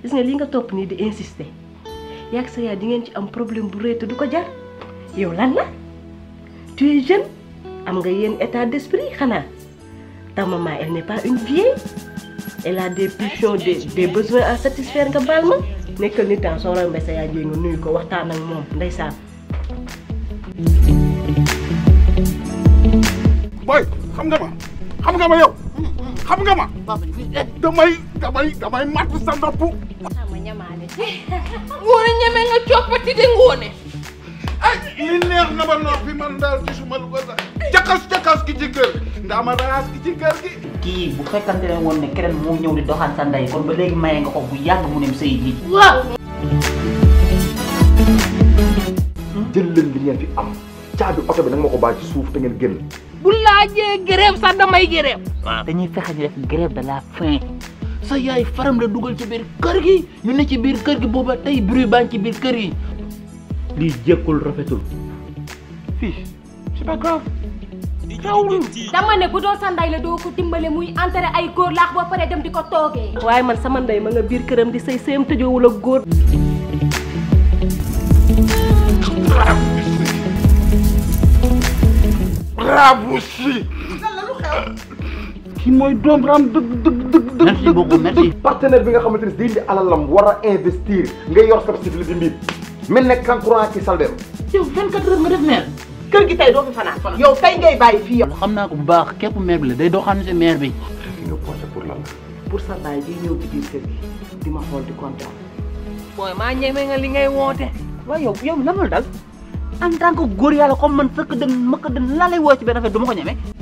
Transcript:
gis nga li nga topp nii di insister yàgg sa yaay di ngeen ci am problème bu rëy te du ko jar yow lan la tu es jeune am nga yenn état d'esprit xanaa ta maman elle n'est pas une vieille elle a des pulsions des des besoins à satisfaire nga baal ma nekkal nit temps soo rombee sa yaay jéeg nga nuyu ko waxtaan ak moom ndeysaan. boy xam nga ma xam nga ma yow xam nga ma damay damay damay matt sa nopp sama ñamaale ngoone ñeme nga coppati de ngoone ay li neex na ba noppi man daal gisuma lu ko sax jakas jakas ki ci kër ndaa ma raas ki ci kër gi kii bu fekkante ne woon ne keneen moo ñëw di doxaan sa ndey kon ba léegi maye nga ko bu yàgg mu nem sëy ji waaw jël leen li ngeen fi am caabi oto bi nag ma ko bàyyi ci suuf te ngeen génn bu laajee grève sax damay grève dañuy fexe ñu def grève de la faim sa yaay faram la dugal ci biir kër gi ñu ne ci biir kër gi booba tey bruit baa ngi ci biir kër yi lii jékkul rafetul fii c'est pas grave dama ne bu doon sa ndey la doo ko dimbale muy enterré ay góor laax ba pare dem di ko toogee. waaye man sama ndey ma nga biir këram di sëy sëyam tëjoowul ak góor. bravo si kii mooy doom raam dëgg dëgg dëgg dëgg merci beaucoup merci partenaire bi nga xamante ni day indi alalam war a investir nga yor sa civil di mbir mel ne kankurang ki saldeem yow 24 heures nga def maire kër gi tey doo fi fanaan. yow tey ngay bàyyi fii yow. xam naa ko bu baax képp maire bi la day doxaan si maire bi fi nga posé pour lan la pour sa baay bi ñëw ci biir kër gi di ma xool di kontaan. booy maa ñeme nga li ngay woote waaye yow yow lan la dal en tant que góor yàlla comme man sëkk dën mëkk dën laa lay woo ci benn affaire du ma ko ñeme